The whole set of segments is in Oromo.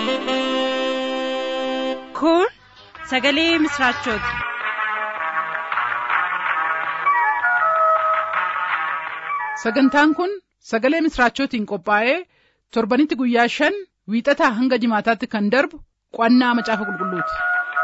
Kun sagalee misraachooti. Sagantaan kun sagalee misraachootiin qophaa'ee torbanitti guyyaa shan wiixataa hanga jimaataatti kan darbu qo'annaa macaafa qulqulluuti.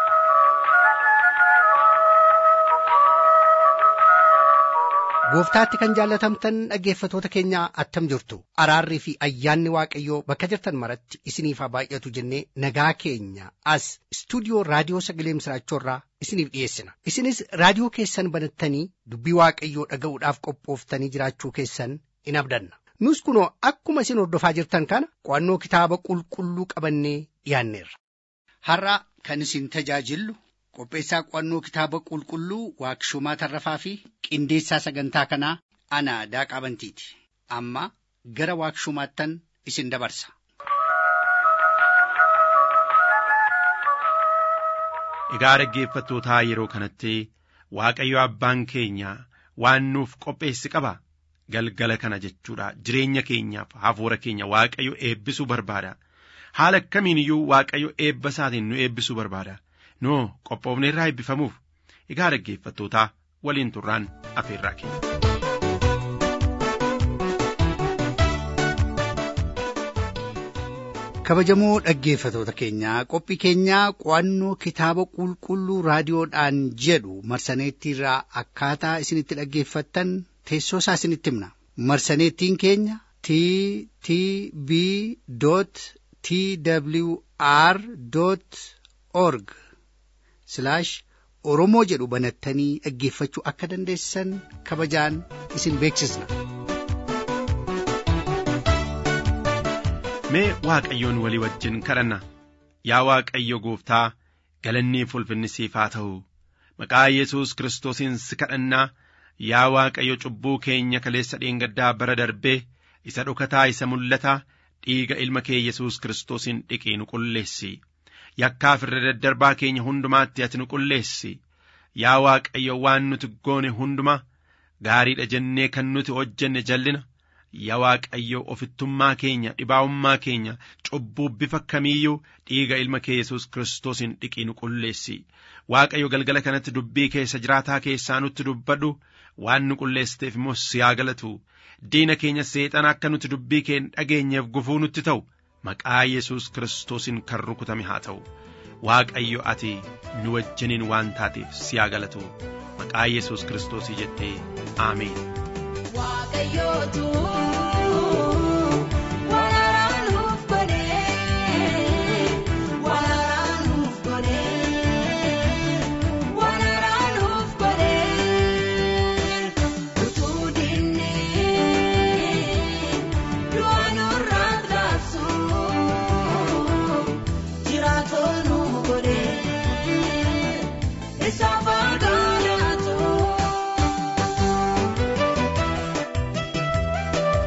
Gooftaatti kan jaallatamtan dhaggeeffatoota keenyaa attam jirtu araarrii fi ayyaanni waaqayyoo bakka jirtan maratti isiniif haa baay'atu jennee nagaa keenya as istuudiyoo raadiyoo sagalee misraachoorraa isiniif dhiyeessina isinis raadiyoo keessan banattanii dubbii waaqayyoo dhaga'uudhaaf qophooftanii jiraachuu keessan in abdanna nus kunoo akkuma isin hordofaa jirtan kana qo'annoo kitaaba qulqulluu qabannee dhiyaanneerra. Har'a kan isin tajaajillu qopheessaa qo'annoo kitaaba qulqulluu waaqshumaa tarrafaa fi qindeessaa sagantaa kanaa ana daaqaa bantiiti amma gara waaqshumaattan isin dabarsa. Egaa dhaggeeffattootaa yeroo kanatti Waaqayyo abbaan keenya waan nuuf qopheesse qaba. Galgala kana jechuudha jireenya keenyaaf hafuura keenya Waaqayyo eebbisuu barbaada. Haala akkamiin iyyuu Waaqayyo eebba isaatiin nu eebbisuu barbaada. Noo qophoofne irraa eebbifamuuf egaa dhaggeeffattootaa waliin turraan afeerraa keenya. kabajamoo dhaggeeffatoota keenyaa qophii keenyaa qo'annoo kitaaba qulqulluu raadiyoodhaan jedhu marsaneettiirraa akkaataa isinitti dhaggeeffattan teessoo isaa isinitti himna marsaneettiin keenya t t b t w r org oromoo jedhu banattanii dhaggeeffachuu akka dandeessan kabajaan isin beeksisna. Mee Waaqayyoon walii wajjin kadhanna yaa Waaqayyo gooftaa galannii ulfinni siif haa ta'u maqaa Yesuus Kiristoosiin si kadhannaa yaa Waaqayyo cubbuu keenya kaleessa dheengaddaa bara darbee isa dhokataa isa mul'ataa dhiiga ilma kee Yesuus Kiristoosiin dhiqii nu qulleessi yakkaaf irra daddarbaa keenya hundumaatti ati nu qulleessi yaa Waaqayyo waan nuti goone hunduma gaariidha jennee kan nuti hojjenne jallina yaa Waaqayyo ofittummaa keenya dhibaa'ummaa keenya cubbuu bifa kamiiyyuu dhiiga ilma kee Yesuus Kiristoosiin dhiqii nu qulleessi Waaqayyo galgala kanatti dubbii keessa jiraataa keessaa nutti dubbadhu waan nu qulleessiteef immoo si haa galatu diina keenya seexana akka nuti dubbii kee dhageenyeef gufuu nutti ta'u maqaa Yesuus Kiristoosiin kan rukutame haa ta'u Waaqayyo ati nu wajjiniin waan taateef si haa galatu maqaa Yesuus Kiristoosii jettee Ameen. Waaqayyootu waraanaa nuuf godhee waraanaa nuuf godhee waraanaa nuuf godhee utuu dinnee du'a nurraa raabsu jiraatoo nu godhee isa fagaatu.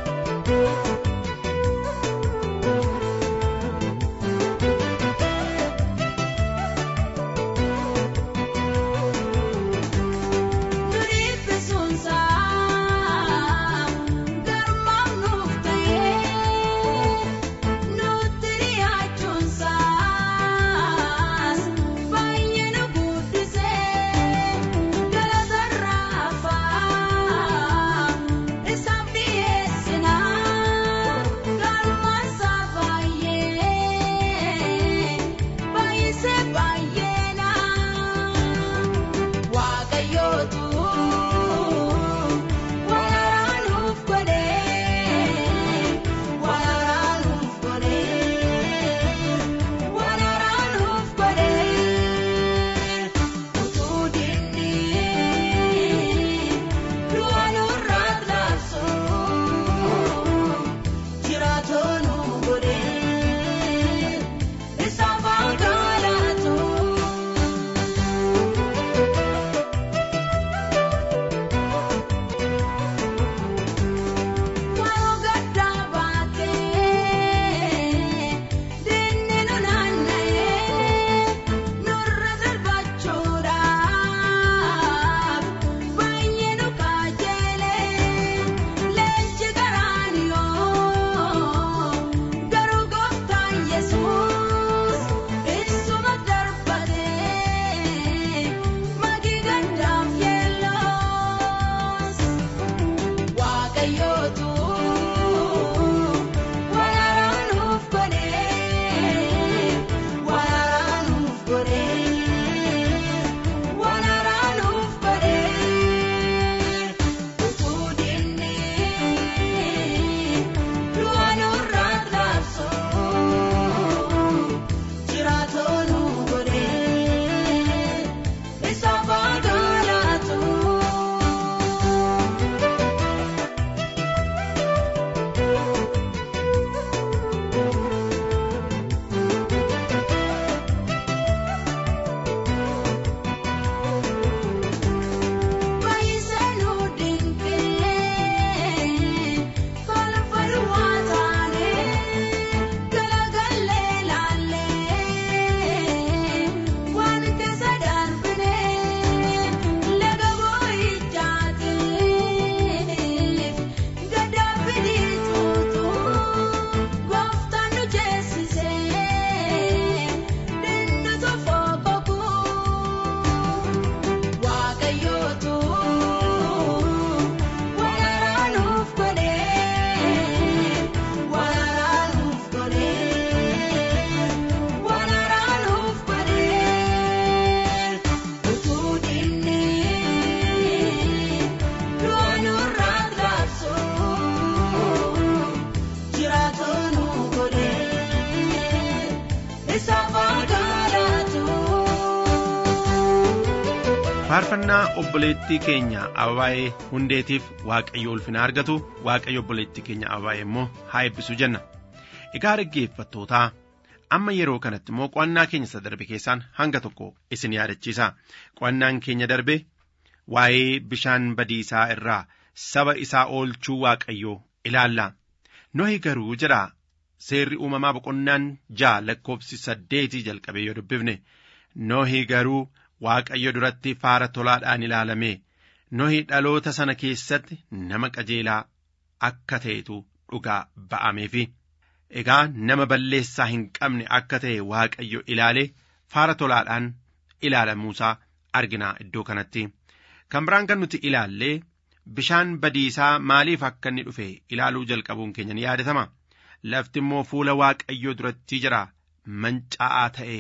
faarfannaa obboleettii keenya ababaa'ee hundeetiif waaqayyo ulfina argatu waaqayyo obboleettii keenya ababaa'ee immoo haa eebbisu jenna egaa dhaggeeffattootaa amma yeroo kanatti immoo qo'annaa keenya isa darbe keessaan hanga tokko isin yaadachiisa qo'annaan keenya darbe waa'ee bishaan badiisaa irraa saba isaa oolchuu waaqayyoo ilaalla nohi garuu jedha seerri uumamaa boqonnaan ja'a lakkoofsi saddeetii jalqabee yoo dubbifne nohi garuu waaqayyo duratti faara tolaadhaan ilaalame nohi dhaloota sana keessatti nama qajeelaa akka ta'etu dhugaa ba'ameefi egaa nama balleessaa hin qabne akka ta'e waaqayyo ilaale faara tolaadhaan ilaalamuusaa arginaa iddoo kanatti kan biraan kan nuti ilaallee bishaan badiisaa maaliif akka inni dhufe ilaaluu jalqabuun keenya ni yaadatama lafti immoo fuula waaqayyoo duratti jira mancaa'aa ta'e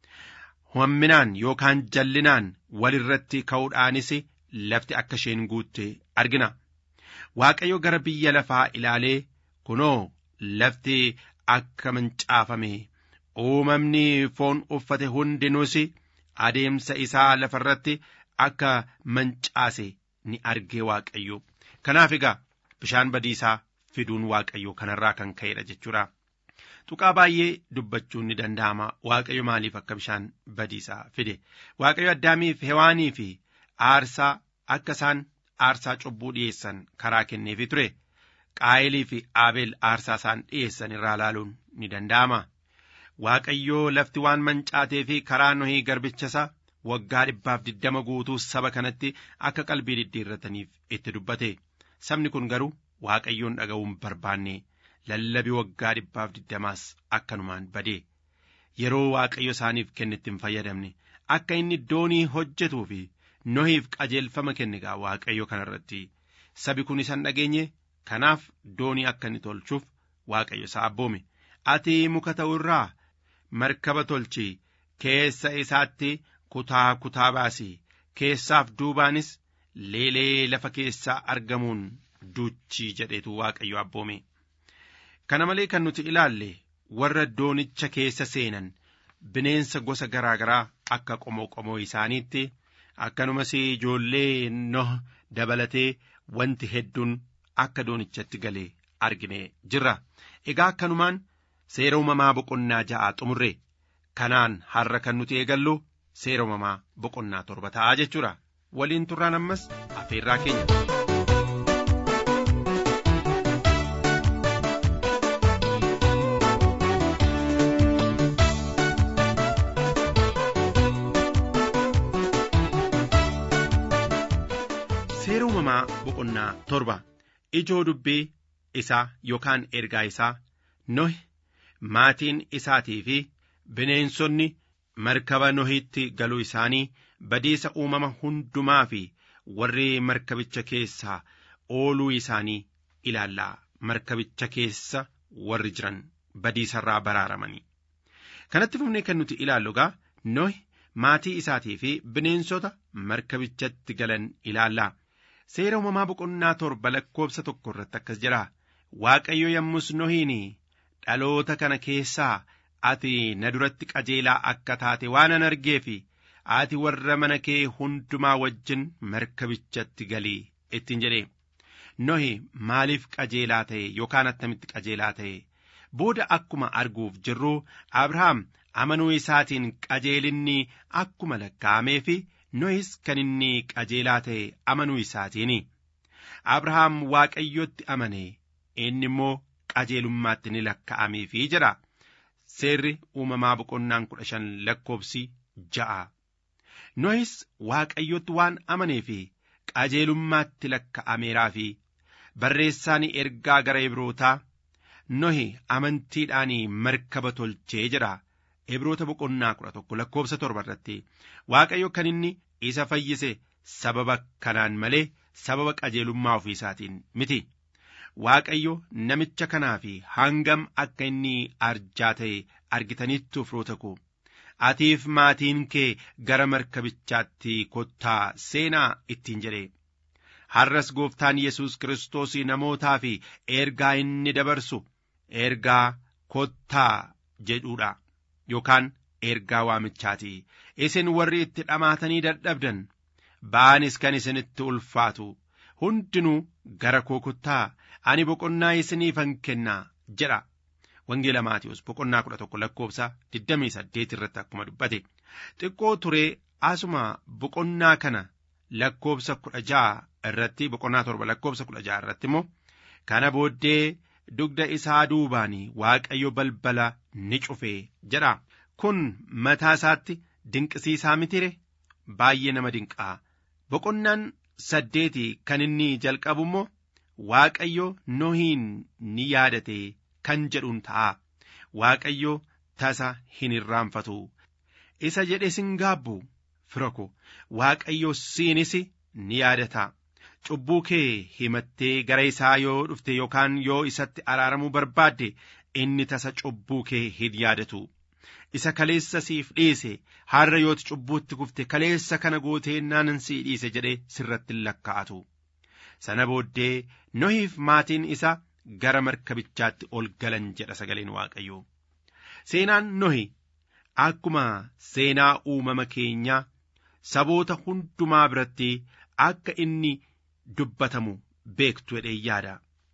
hamminaan yookaan jallinaan walirratti ka'uudhaanis lafti akka isheen guutte argina waaqayyo gara biyya lafaa ilaalee kunoo lafti akka mancaafame uumamni foon uffate hundinuus adeemsa isaa lafarratti akka mancaase ni argee waaqayyo kanaaf egaa bishaan badiisaa fiduun waaqayyo kanarraa kan ka'edha jechuudha. Tuqaa baay'ee dubbachuun ni danda'ama waaqayyo maaliif akka bishaan badiisaa fide waaqayyo addaamiif hewaanii fi aarsaa akka isaan aarsaa cubbuu dhiyeessan karaa kenneefi ture qaayilii fi aabeel aarsaa isaan dhiyeessan irraa ilaaluun ni danda'ama. Waaqayyoo lafti waan mancaatee fi karaa nohii garbichasaa waggaa dhibbaaf diddama guutuu saba kanatti akka qalbii diddiirrataniif itti dubbate sabni kun garuu waaqayyoon dhaga'uun barbaanne lallabii waggaa dhibbaaf diddamaas akkanumaan bade yeroo waaqayyo isaaniif kennetti hin fayyadamne akka inni doonii hojjetuu fi nohiif qajeelfama kenne gaa waaqayyo kanarratti sabi kun isan dhageenye kanaaf doonii akka inni tolchuuf waaqayyo isa abboome ati muka ta'u irraa markaba tolchi keessa isaatti kutaa kutaa baasi keessaaf duubaanis leelee lafa keessaa argamuun duuchii jedheetu waaqayyo abboome kana malee kan nuti ilaalle warra doonicha keessa seenan bineensa gosa garaa garaa akka qomoo qomoo isaaniitti akkanumas ijoollee noh dabalatee wanti hedduun akka doonichatti galee argine jirra egaa akkanumaan seera uumamaa boqonnaa ja'aa xumurre kanaan har'a kan nuti eegallu seera uumamaa boqonnaa torba ta'aa jechuudha waliin turraan ammas afeerraa keenya. seera uumamaa boqonnaa torba ijoo dubbii isaa yookaan ergaa isaa nohi maatiin isaatii fi bineensonni markaba nohitti galuu isaanii badiisa uumama hundumaa fi warri markabicha keessaa ooluu isaanii ilaallaa markabicha keessa warri jiran badiisarraa baraaramanii kanatti fufnee kan nuti ilaallu gaa nohi maatii isaatii fi bineensota markabichatti galan ilaallaa seera uumamaa boqonnaa torba lakkoobsa tokko irratti akkas jedha waaqayyo yommus nohiin dhaloota kana keessaa ati na duratti qajeelaa akka taate waanan argee fi ati warra mana kee hundumaa wajjin markabichatti galii ittiin jedhe nohi maaliif qajeelaa ta'e yookaan attamitti qajeelaa ta'e booda akkuma arguuf jirru abrahaam amanuu isaatiin qajeelinni akkuma lakkaa'amee fi nohis kan inni qajeelaa ta'e amanuu isaatiin abrahaam waaqayyotti amane inni immoo qajeelummaatti ni lakkaa'ameefii jedha seerri uumamaa boqonnaan kudha shan lakkoobsi ja'a nohis waaqayyotti waan amanee fi qajeelummaatti lakka'ameeraa fi barreessaan ergaa gara ibrootaa nohi amantiidhaan markaba tolchee jedha ibroota boqonnaa kudha tokko lakkoobsa torba irratti waaqayyo kan inni isa fayyise sababa kanaan malee sababa qajeelummaa ofii isaatiin miti waaqayyo namicha kanaa fi hangam akka inni arjaa ta'e argitaniittu firoota koo atiif maatiin kee gara markabichaatti kottaa seenaa ittiin jedhe har'as gooftaan yesus kiristoos namootaa fi ergaa inni dabarsu ergaa kottaa jedhuudha yookaan ergaa waamichaati isin warri itti dhamaatanii dadhabdan ba'aanis kan isinitti ulfaatu hundinuu gara koo kottaa ani boqonnaa isiniifan kennaa jedha wangeela maatiyoos boqonnaa kudha tokko lakkoofsa digdamii saddeet irratti akkuma dubbate xiqqoo turee asuma boqonnaa kana lakkoofsa kudha ja'a irratti boqonnaa torba lakkoofsa kudha ja'a irratti immoo kana booddee dugda isaa duubaanii waaqayyo balbala ni cufe jedha kun mataa isaatti dinqisiisaa mitire baay'ee nama dinqaa boqonnaan saddeeti kan inni jalqabu immoo waaqayyo nohiin ni yaadate kan jedhuun ta'a waaqayyo tasa hin irraanfatu isa jedhe sin gaabbu fira ko waaqayyo siinis ni yaadata cubbuu kee himattee gara isaa yoo dhufte yookaan yoo isatti araaramuu barbaadde inni tasa cubbuu kee hin yaadatu isa kaleessa siif dhiise har'a yooti cubbuutti kufte kaleessa kana gootee naanan sii dhiise jedhee sirratti hin lakkaa'atu sana booddee nohiif maatiin isa gara markabichaatti ol galan jedha sagaleen waaqayyoo seenaan nohi akkuma seenaa uumama keenyaa saboota hundumaa biratti akka inni dubbatamu beektu jedhee yaada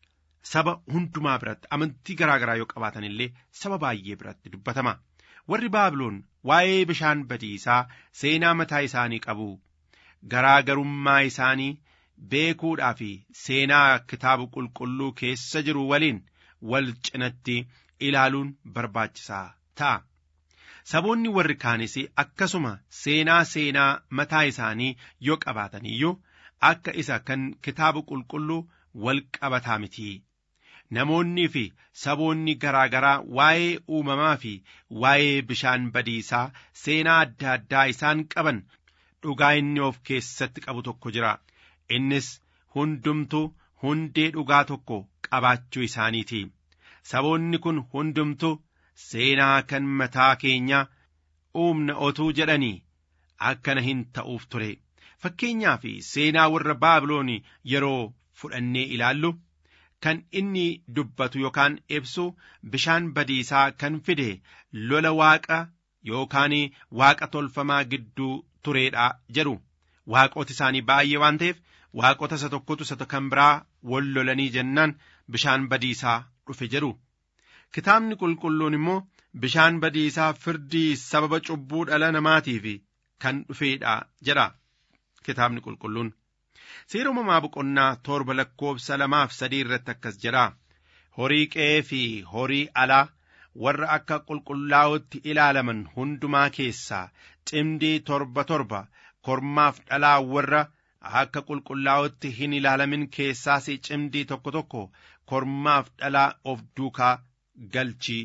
saba hundumaa biratti amantii garaa garaa yoo qabaatan illee saba baay'ee biratti dubbatama warri baabiloon waa'ee bishaan badiisaa seenaa mataa isaanii qabu garaa garummaa isaanii beekuudhaa fi seenaa kitaaba qulqulluu keessa jiru waliin wal cinatti ilaaluun barbaachisaa ta'a. Saboonni warri kaanis akkasuma seenaa seenaa mataa isaanii yoo qabaatan iyyuu akka isa kan kitaaba qulqulluu wal qabataa miti. Namoonnii fi saboonni garaa garaa waa'ee uumamaa fi waa'ee bishaan badiisaa seenaa adda addaa isaan qaban dhugaa inni of keessatti qabu tokko jira. Innis hundumtuu hundee dhugaa tokko qabaachuu isaaniiti. Saboonni kun hundumtuu seenaa kan mataa keenyaa uumna otuu jedhanii akkana hin ta'uuf ture. Fakkeenyaaf seenaa warra Baabiloon yeroo fudhannee ilaallu kan inni dubbatu yookaan ibsu bishaan badiisaa kan fide lola waaqa yookaan waaqa tolfamaa gidduu tureedha jedhu waaqoti isaanii baay'ee waan ta'eef waaqota isa tokkotu isa kan biraa wal lolanii jennaan bishaan badiisaa dhufe jedhu kitaabni qulqulluun immoo bishaan badiisaa firdii sababa cubbuu dhala namaatiif kan dhufeedha jedha kitaabni qulqulluun seera uumamaa boqonnaa torba lakkoofsa lamaaf sadii irratti akkas jedha horii qe'ee fi horii alaa warra akka qulqullaa'utti ilaalaman hundumaa keessaa cimdii torba torba kormaaf dhalaa warra akka qulqullaa'utti hin ilaalamin keessaas cimdii tokko tokko kormaaf dhalaa of duukaa galchii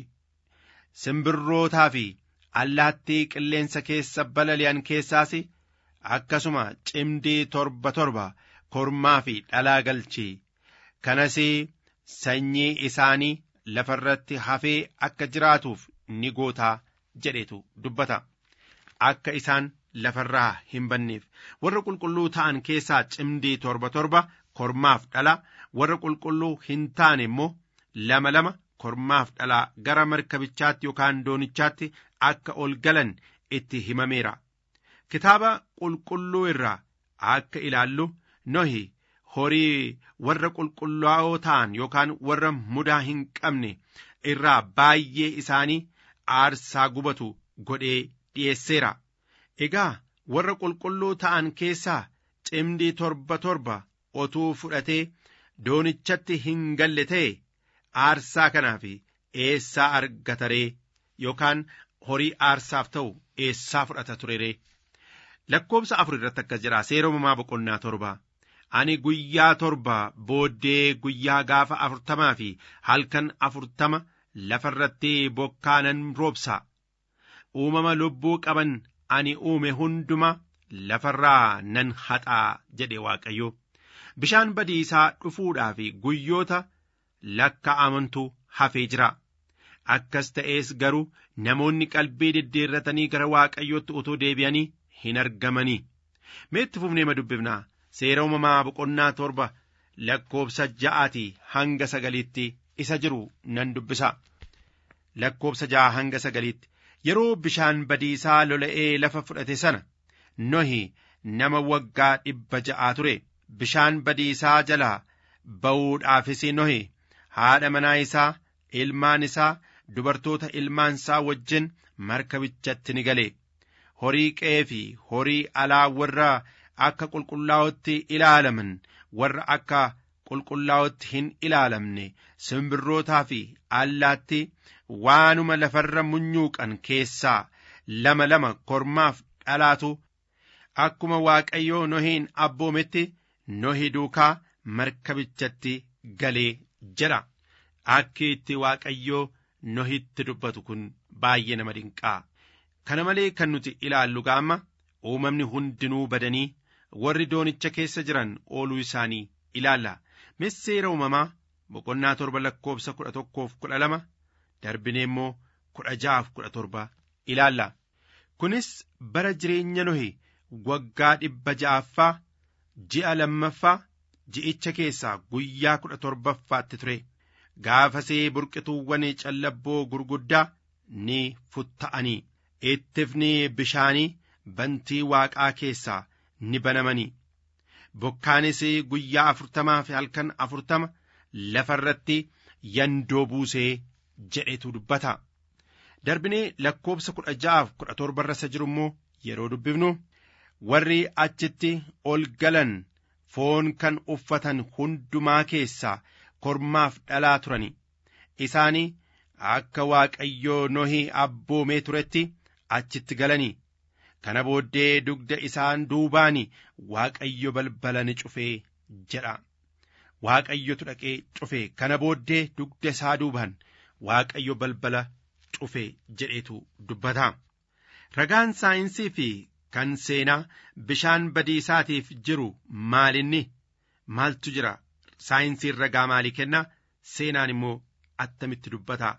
simbirrootaa fi allaattii qilleensa keessa balali'an keessaas akkasuma cimdii torba torba kormaa fi dhalaa galchii kanas sanyii isaanii lafarratti hafee akka jiraatuuf ni gootaa jedhetu dubbata akka isaan lafarraa hin banneef warra qulqulluu ta'an keessaa cimdii torba torba kormaaf dhala warra qulqulluu hin taane immoo lama lama kormaaf dhalaa gara markabichaatti yookaan doonichaatti akka ol galan itti himameera kitaaba qulqulluu irraa akka ilaallu nohi horii warra qulqullaa'oo ta'an yookaan warra mudaa hin qabne irraa baay'ee isaanii aarsaa gubatu godhee dhi'eesseera egaa warra qulqulluu ta'an keessaa cimdii torba torba otuu fudhatee doonichatti hin galle ta'e aarsaa kanaaf eessaa argataree yookaan horii aarsaaf ta'u eessaa fudhata tureree lakkoobsa afur irratti akkas jedha seera uumamaa boqonnaa torba ani guyyaa torba booddee guyyaa gaafa afurtamaa fi halkan afurtama lafarratti bokkaa nan roobsa uumama lubbuu qaban ani uume hunduma lafarraa nan haxaa jedhe waaqayyo bishaan badiisaa dhufuudhaa fi guyyoota lakkaa'amantu hafee jira akkas ta'ees garuu namoonni qalbii diddeerratanii gara waaqayyootti utuu deebi'anii hin argamanii meetti fufnee ma dubbifnaa seera uumamaa boqonnaa torba lakkoobsa ja'aatii hanga sagaliitti isa jiru nan dubbisa lakkoobsa ja'a hanga sagaliitti yeroo bishaan badiisaa lola'ee lafa fudhate sana nohi nama waggaa dhibba ja'aa ture bishaan badiisaa jalaa ba'uudhaafis nohe haadha manaa isaa ilmaan isaa dubartoota ilmaan isaa wajjin markabichatti ni gale horii qe'ee fi horii alaa warra akka qulqullaa'otti ilaalaman warra akka qulqullaa'otti hin ilaalamne simbirrootaa fi allaatti waanuma lafarra munyuuqan keessaa lama lama kormaaf dhalaatu akkuma waaqayyoo nohiin abboometti nohi duukaa markabichatti galee jedha akki itti waaqayyoo nohitti dubbatu kun baay'ee nama dinqaa kana malee kan nuti ilaallu gaama uumamni hundinuu badanii warri doonicha keessa jiran ooluu isaanii ilaalla misseera uumamaa boqonnaa torba lakkoofsa kudha tokkoof kudha lama darbinee immoo kudha ja'aaf kudha torba ilaalla kunis bara jireenya nohi waggaa dhibba ja'affaa ji'a lammaffaa ji'icha keessaa guyyaa kudha torbaffaatti ture gaafasee burqituuwwan callabboo gurguddaa ni futta'anii ittifni bishaanii bantii waaqaa keessaa ni banamanii bokkaanis guyyaa afurtamaa fi halkan afurtama lafa irratti yandoo buusee jedhetu dubbata darbinee lakkoofsa kudha ja'aaf kudha torba irra jiru immoo yeroo dubbifnu warri achitti ol galan foon kan uffatan hundumaa keessaa kormaaf dhalaa turani isaanii akka waaqayyoo nohii abboomee turetti achitti galanii kana booddee dugda isaan duubaani waaqayyo balbala ni cufee jedha waaqayyotu dhaqee cufe kana booddee dugda isaa duubaan waaqayyo balbala cufe jedheetu dubbata ragaan saayinsii fi kan seenaa bishaan badiisaatiif jiru maalinni maaltu jira saayinsiin ragaa maalii kenna seenaan immoo attamitti dubbata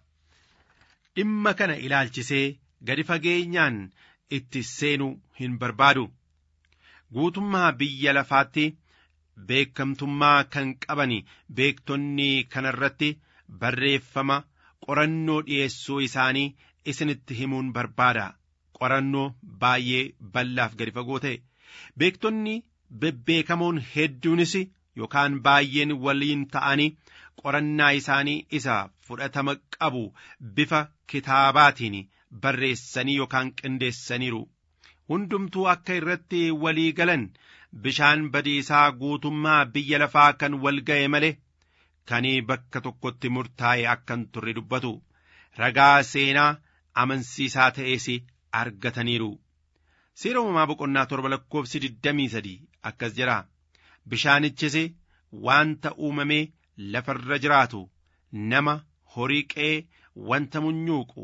dhimma kana ilaalchisee gadi fageenyaan itti seenuu hin barbaadu guutummaa biyya lafaatti beekamtummaa kan qaban beektonni kanarratti barreeffama qorannoo dhi'eessuu isaanii isinitti himuun barbaada qorannoo baay'ee bal'aaf gadi fagoo ta'e beektonni bebbeekamoon hedduunis yookaan baay'een waliin ta'anii qorannaa isaanii isa fudhatama qabu bifa kitaabaatiin barreessanii yookaan qindeessaniiru hundumtuu akka irratti walii galan bishaan badiisaa guutummaa biyya lafaa kan wal ga'e malee kan bakka tokkotti murtaa'e akkan turre dubbatu ragaa seenaa amansiisaa ta'es argataniiru seera uumamaa boqonnaa torba lakkoofsi digdamii sadii akkas jedha bishaanichis wanta uumamee lafarra jiraatu nama horii qe'ee wanta munyuuqu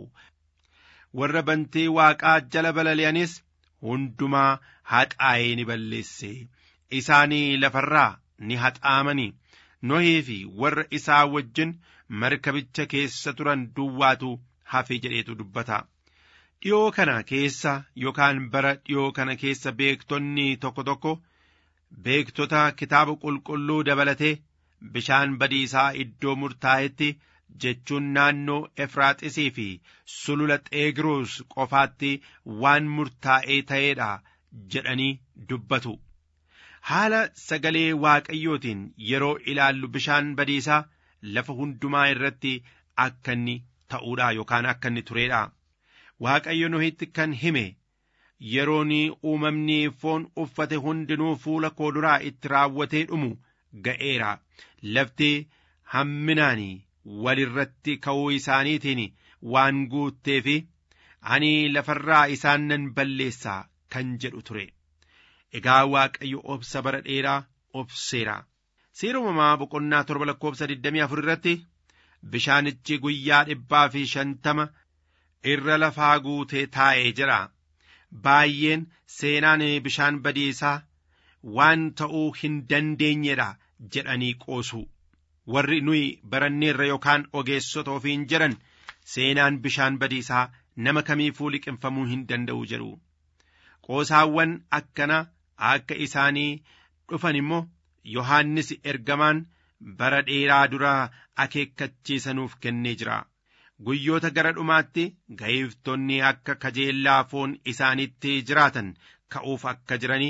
warra bantii waaqaa jala balali'anis hundumaa haxaa'ee ni balleesse isaanii lafarraa ni haxaamanii nohii fi warra isaa wajjin markabicha keessa turan duwwaatu hafe jedheetu dubbata dhiyoo kana keessa yookaan bara dhiyoo kana keessa beektonni tokko tokko beektota kitaaba qulqulluu dabalatee bishaan badiisaa iddoo murtaa'etti jechuun naannoo efraaxisii fi sulula xeegiroos qofaatti waan murtaa'ee ta'eedha jedhanii dubbatu haala sagalee waaqayyootiin yeroo ilaallu bishaan badiisaa lafa hundumaa irratti akka inni ta'uudha yookaan akka inni tureedha waaqayyo nohitti kan hime yeroon uumamni foon uffate hundinuu fuula koo duraa itti raawwatee dhumu ga'eera lafti hamminaanii walirratti ka'uu isaaniitiin waan guuttee fi ani lafarraa isaan nan balleessaa kan jedhu ture egaa waaqayyo obsa bara dheeraa obseera seera uumamaa boqonnaa torba lakkoofsa 24 irratti bishaanichi guyyaa dhibbaa fi shantama irra lafaa guutee taa'ee jira baay'een seenaan bishaan badiisaa waan ta'uu hin dandeenyedha jedhanii qoosu warri nuyi baranneerra yookaan ogeessota ofiin jedhan seenaan bishaan badiisaa nama kamiifuu liqinfamuu hin danda'u jedhu qoosaawwan akkana akka isaanii dhufan immoo yohaannis ergamaan bara dheeraa duraa akeekkachiisanuuf kennee jira guyyoota gara dhumaatti ga'iiftonni akka kajeellaa foon isaanitti jiraatan ka'uuf akka jiranii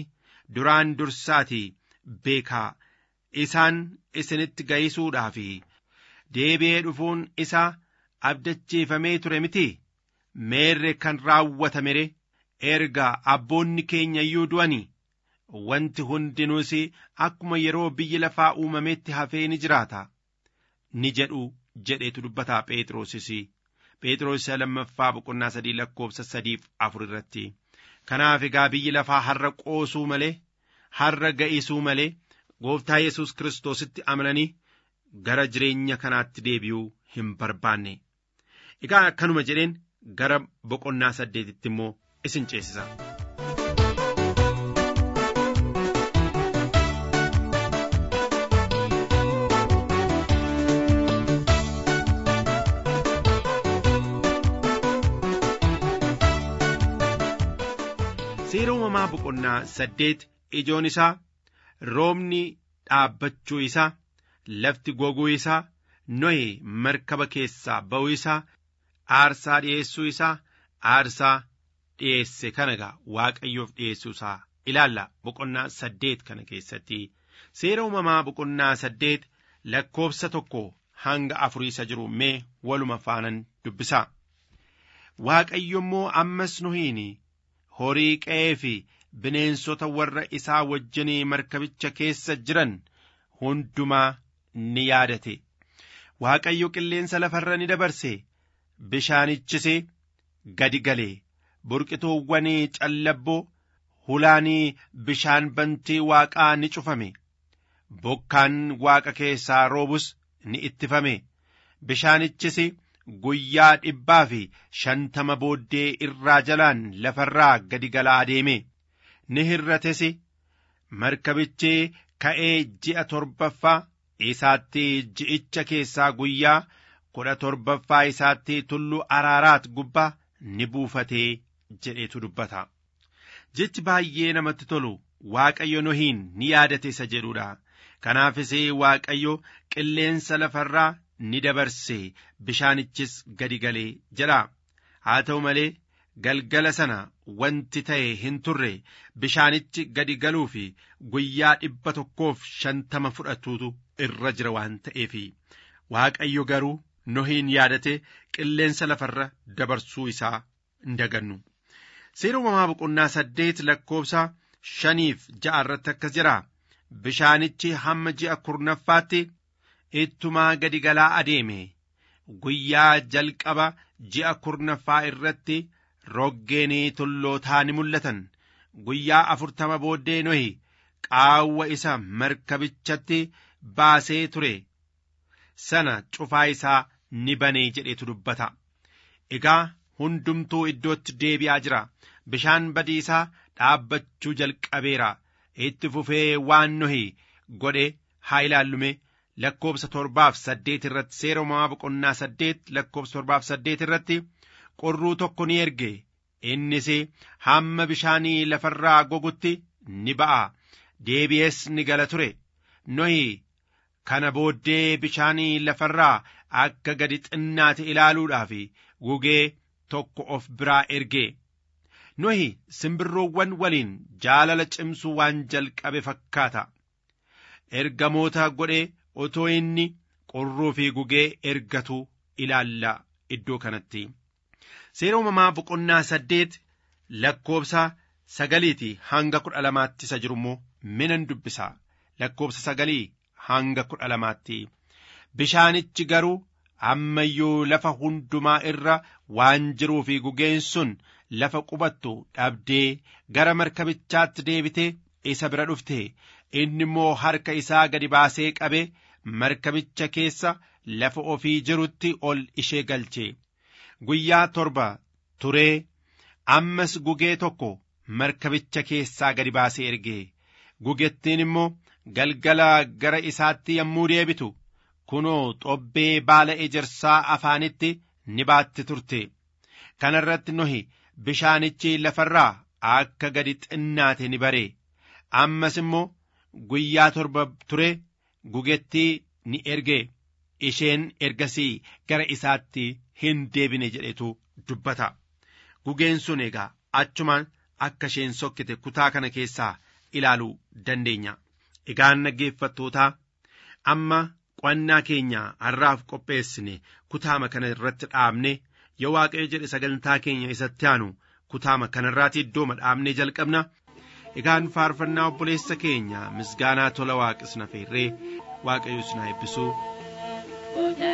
duraan dursaatii beekaa isaan isinitti ga'isuudhaa fi deebi'ee dhufuun isaa abdachiifamee ture miti meerre kan raawwatamere erga abboonni keenya iyyuu du'anii wanti hundinuus akkuma yeroo biyyi lafaa uumametti hafee ni jiraata ni jedhu jedheetu dubbataa phexrosis phexros isa lammaffaa boqonnaa sadii lakkoofsa sadiif afur irratti kanaaf egaa biyyi lafaa har'a qoosuu malee har'a ga'isuu malee gooftaa yesus kiristoositti amananii gara jireenya kanaatti deebi'uu hin barbaanne egaa akkanuma jedheen gara boqonnaa saddeetitti immoo isin ceesisa. seera uumamaa boqonnaa saddeet ijoon isaa roobni dhaabbachuu isaa lafti goguu isaa nohe markaba keessaa ba'uu isaa aarsaa dhi'eessuu isaa aarsaa dhi'eesse kana gaa waaqayyoof dhi'eessuu isaa ilaalla boqonnaa saddeet kana keessatti seera uumamaa boqonnaa saddeet lakkoofsa tokko hanga afurii isa jiru mee waluma faanan dubbisaa waaqayyo immoo ammas nohiin horii qe'ee fi bineensota warra isaa wajjinii markabicha keessa jiran hundumaa ni yaadate waaqayyo qilleensa lafarra ni dabarse bishaanichis gadi galee burqituuwwanii callabboo hulaanii bishaan bantii waaqaa ni cufame bokkaan waaqa keessaa roobus ni ittifame bishaanichis guyyaa dhibbaa fi shantama booddee irraa jalaan lafarraa gadi galaa deeme ni hirrates markabichi ka'ee ji'a torbaffaa isaatti ji'icha keessaa guyyaa kudha torbaffaa isaatti tulluu araaraat gubbaa ni buufatee jedheetu dubbata jechi baay'ee namatti tolu waaqayyo nohiin ni yaadate isa jedhudha kanaafis waaqayyo qilleensa lafarraa ni dabarse bishaanichis gadi galee jedha haa ta'u malee galgala sana wanti ta'e hin turre bishaanichi gadi galuu fi guyyaa dhibba tokkoof shantama fudhatuutu irra jira waan ta'eef waaqayyo garuu nohiin yaadate qilleensa lafarra dabarsuu isaa hin dagannu seera uumamaa boqonnaa saddeet lakkoofsa shaniif ja'a irratti akkas jira bishaanichi hamma ji'a kurnaffaatti ittumaa gadi galaa adeeme guyyaa jalqaba ji'a kurnaffaa irratti roggeenii tullootaa ni mul'atan guyyaa afurtama booddee nohi qaawwa isa markabichatti baasee ture sana cufaa isaa ni banee jedhetu dubbata egaa hundumtuu iddootti deebi'aa jira bishaan badiisaa dhaabbachuu jalqabeera itti fufee waan nohi godhe haa ilaallume lakkoobsa torbaaf saddeet irratti seera uumamaa boqonnaa saddeet lakkoobsa torbaaf saddeet irratti qorruu tokko ni erge innis hamma bishaanii lafarraa gogutti ni ba'a deebi'ees ni gala ture nohi kana booddee bishaanii lafarraa akka gadi xinnaate ilaaluudhaaf gugee tokko of biraa erge nohi simbirroowwan waliin jaalala cimsuu waan jalqabe fakkaata ergamoota godhee otoo inni qorruu fi gugee ergatu ilaalla iddoo kanatti seera uumamaa boqonnaa saddeet lakkoobsa sagaliiti hanga kudha lamaatti isa jiru immoo minan dubbisa lakkoobsa sagalii hanga kudha lamaatti bishaanichi garuu ammayyuu lafa hundumaa irra waan jiruu fi gugeen sun lafa qubattu dhabdee gara markabichaatti deebitee isa bira dhufte inni immoo harka isaa gadi baasee qabe markabicha keessa lafa ofii jirutti ol ishee galche guyyaa torba turee ammas gugee tokko markabicha keessaa gadi baasee erge gugettiin immoo galgala gara isaatti yommuu deebitu kunoo xobbee baala ejersaa afaanitti ni baatti turte kana irratti nohi bishaanichi lafarraa akka gadi xinnaate ni bare ammas immoo guyyaa torba ture gugettii ni erge isheen ergasii gara isaatti hin deebine jedhetu dubbata gugeen sun egaa achumaan akka isheen sokkite kutaa kana keessaa ilaaluu dandeenya. Egaan dhaggeeffattootaa amma qo'annaa keenya har'aaf qopheessine kutaama kana irratti dhaabne yoo waaqayyo jedhe sagantaa keenya isatti aanu kutaama kanarraati iddoo dhaabnee jalqabna. Egaan faarfannaa obboleessa keenya misgaanaa tola waaqisna feerree waaqayyo isin haa eebbisu. Gooftaa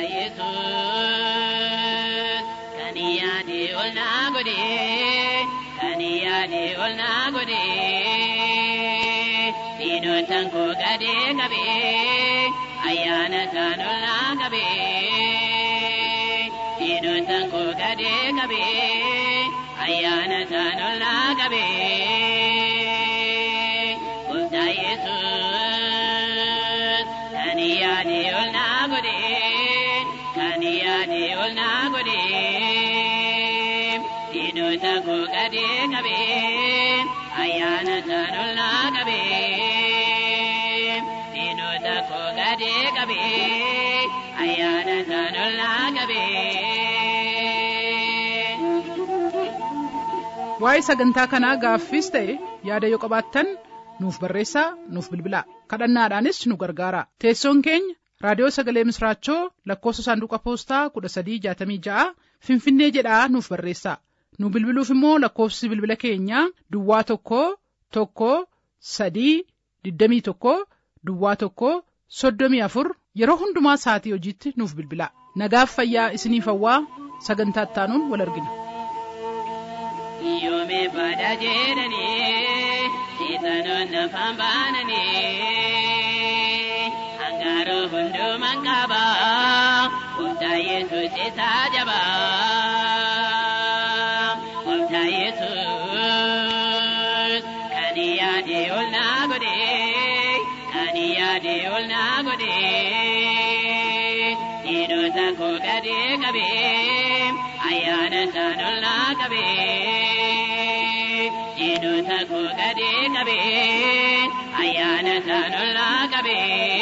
Yesuus kan yaade ol naa godhe kan yaade ol naa godhe diinotaan koo gadee qabe ayyaana isaan ol naa qabe diinotaan koo gadee qabe ayyaana isaan ol naa qabe Gooftaa Yesuus kan yaade ol naa godhe kan yaade ol naa godhe diinota koo gadee qabe ayyaana isaan ol naa qabe diinota koo gadee qabe ayyaana isaan ol naa qabe. waa'ee sagantaa kanaa gaaffiis ta'e yaada yoo qabaattan nuuf barreessaa nuuf bilbilaa kadhannaadhaanis nu gargaara teessoon keenya raadiyoo sagalee misraachoo lakkoofsa saanduqa poostaa kudha sadii jaatamii ja'a finfinnee jedhaa nuuf barreessaa nu bilbiluuf immoo lakkoofsi bilbila keenyaa duwwaa tokko tokko sadii digdamii tokko duwwaa tokko soddomii afur yeroo hundumaa sa'atii hojiitti nuuf bilbilaa nagaaf fayyaa isiniif hawwaa sagantaa ittaanuun wal argina. Yoome baada jedhanii seexanoon afaan baananii hangaaroo hundumaan qaba gooftaa yesuus isaa jaba gooftaa yesuus kan yaade ol naa godhe kan yaade ol naa godhe diinota koo gadee qabe ayyaana isaan ol naa qabe diinota koo gadee qabe ayyaana isaan ol naa qabe.